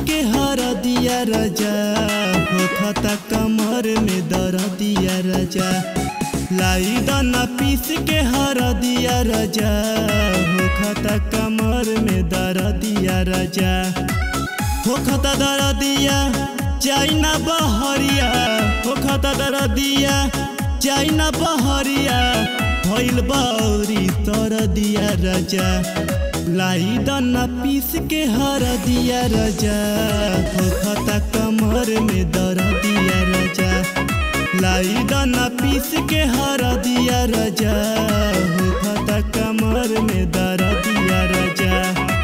के हर दिया राजा हो खता कमर में दर दिया राजा लाई दाना पीस के हर दिया राजा हो खता कमर में दर दिया राजा हो खता दर दिया चाइना बहरिया हो खता दर दिया चाइना बहरिया भइल बौरी तर दिया राजा लाई दाना पीस के हर दिया राजा हो खता कमर में दर दिया राजा लाई दाना पीस के हर दिया राजा हो खता कमर में दर दिया राजा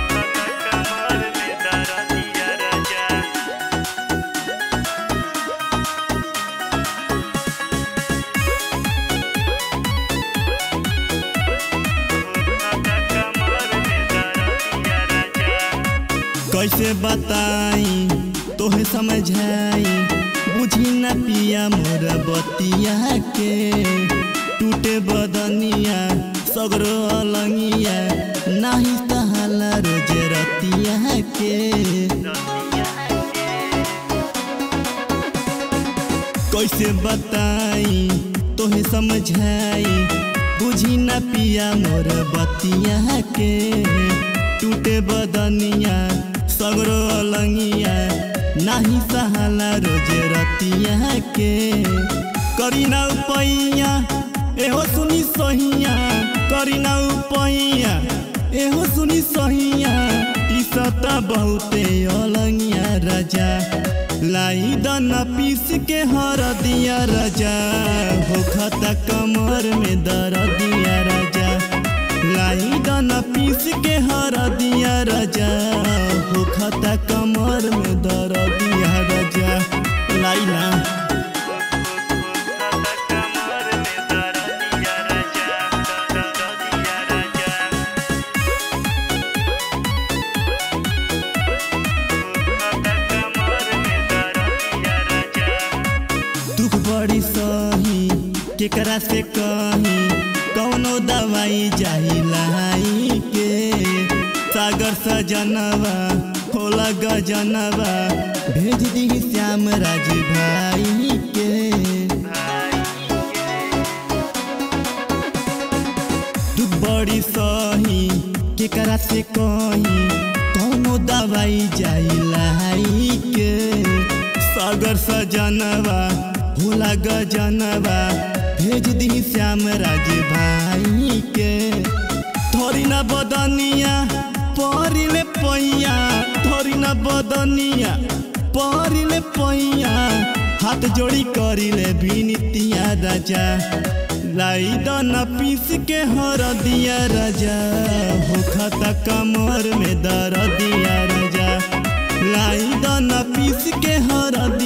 कैसे बताई तोहे समझाई बुझी न पिया मोर बतिया के टूटे बदनिया सगरो अलंगिया नाही तहाला रोज रतिया के कैसे बताई तोहे समझाई बुझी न पिया मोर बतिया के टूटे बदनिया सगरो अलंगिया नाही सहाला रोज रतिया के करी ना उपैया एहो सुनी सहिया करी ना उपैया एहो सुनी सहिया टीसता बहुते अलंगिया राजा लाई दाना पीस के हर दिया राजा हो खता कमर में दर दिया राजा लाई दाना पीस के हर दिया राजा हो खता कमर में दर दिया राजा लाई ना दुख बड़ी सही केकरा से कही कौनो दवाई जाई लाई के सागर सजनवा होला गजनवा भेज दी श्याम राज भाई के दुख बड़ी सही केकरा से कही कौनो दवाई जाई लाई के सागर सजनवा होला गजनवा भेज दी श्याम राज भाई के थोड़ी ना बदनिया परिले पैया थोड़ी ना बदनिया परिले पैया हाथ जोड़ी करिले बिनतिया राजा लाई दाना पीस के हर दिया राजा हो खता कमर में दर दिया राजा लाई दाना पीस के हर